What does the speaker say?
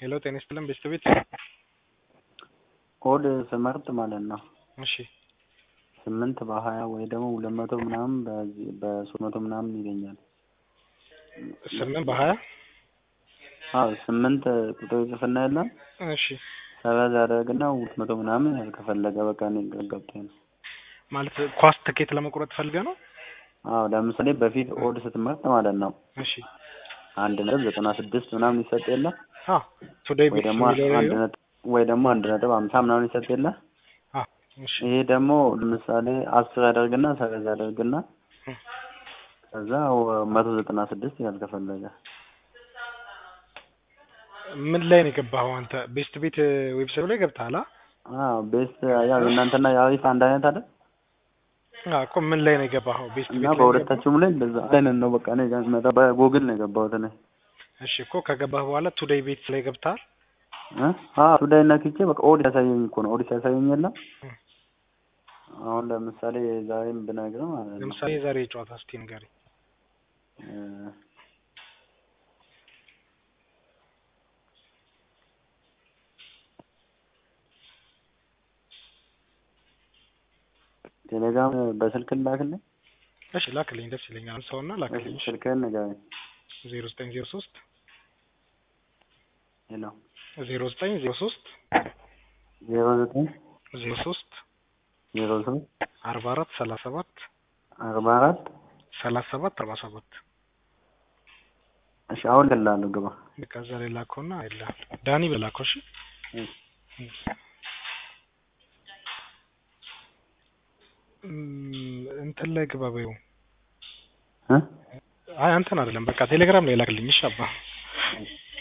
ሄሎ ጤና ይስጥልን ቤስት ቤት ኮድ ስመርጥ ማለት ነው እሺ ስምንት በሀያ ወይ ደግሞ ሁለት መቶ ምናምን በዚህ በሶስት መቶ ምናምን ይለኛል። ስምንት በሀያ አዎ ስምንት ቁጥር ጽፍና የለም እሺ ሰበዝ ያደርግና ሁለት መቶ ምናምን ያህል ከፈለገ በቃ እኔ ግራ ገብቶኝ ነው። ማለት ኳስ ትኬት ለመቁረጥ ፈልገህ ነው? አዎ ለምሳሌ በፊት ኦድ ስትመርጥ ማለት ነው እሺ አንድ ነጥብ ዘጠና ስድስት ምናምን ይሰጥ የለ አ ቱዴይ ወይ ቢትስ ደግሞ የሚለው አንድ ላይ ነጥብ ወይ ደግሞ አንድ ነጥብ ሀምሳ ምናምን ይሰጥ የለ አ እሺ ይሄ ደግሞ ለምሳሌ አስር ያደርግና ሰበዝ ያደርግና እ ከዛ መቶ ዘጠና ስድስት ይላል ከፈለገ ምን ላይ ነው የገባኸው አንተ? ቤስት ቤት ዌብሳይት ላይ ገብተሃል? አ አዎ ቤስት ያው የእናንተና የአሪፍ አንድ አይነት አይደል አ እኮ ምን ላይ ነው የገባኸው? ቤስት ቤት እና ላይ ነው በሁለታችሁም ላይ እንደዛ አይነት ነው በቃ እኔ ጋር ሲመጣ በጎግል ነው የገባሁት እኔ የገባኸው? እሺ እኮ ከገባህ በኋላ ቱዴይ ቤት ላይ ገብተሃል? እ አዎ ቱዳይ ነክቼ በቃ ኦድ ያሳየኝ እኮ ነው ኦድ ሲያሳየኝ የለም እ አሁን ለምሳሌ ዛሬም ብነግርህ ማለት ነው ለምሳሌ የዛሬ ጨዋታ እስቲ ንገረኝ። እ ቴሌግራም በስልክ ላክልኝ እሺ ላክልኝ፣ ደስ ይለኛል። ሰውና ላክልኝ። እሺ ስልክህን ንገረኝ ዜሮ ዘጠኝ ዜሮ ሶስት ሄሎ ዜሮ ዘጠኝ ዜሮ ሶስት ዜሮ ዘጠኝ ዜሮ ሶስት ዜሮ ሶስት አርባ አራት ሰላሳ ሰባት አርባ አራት ሰላሳ ሰባት አርባ ሰባት እሺ አሁን ልላለሁ ግባ በቃ እዛ ላይ ላከውና አይላ ዳኒ በላከው። እሺ እ እም፣ እንትን ላይ ግባ በይው። እ አይ አንተን አይደለም በቃ ቴሌግራም ላይ ላክልኝ። እሺ አባ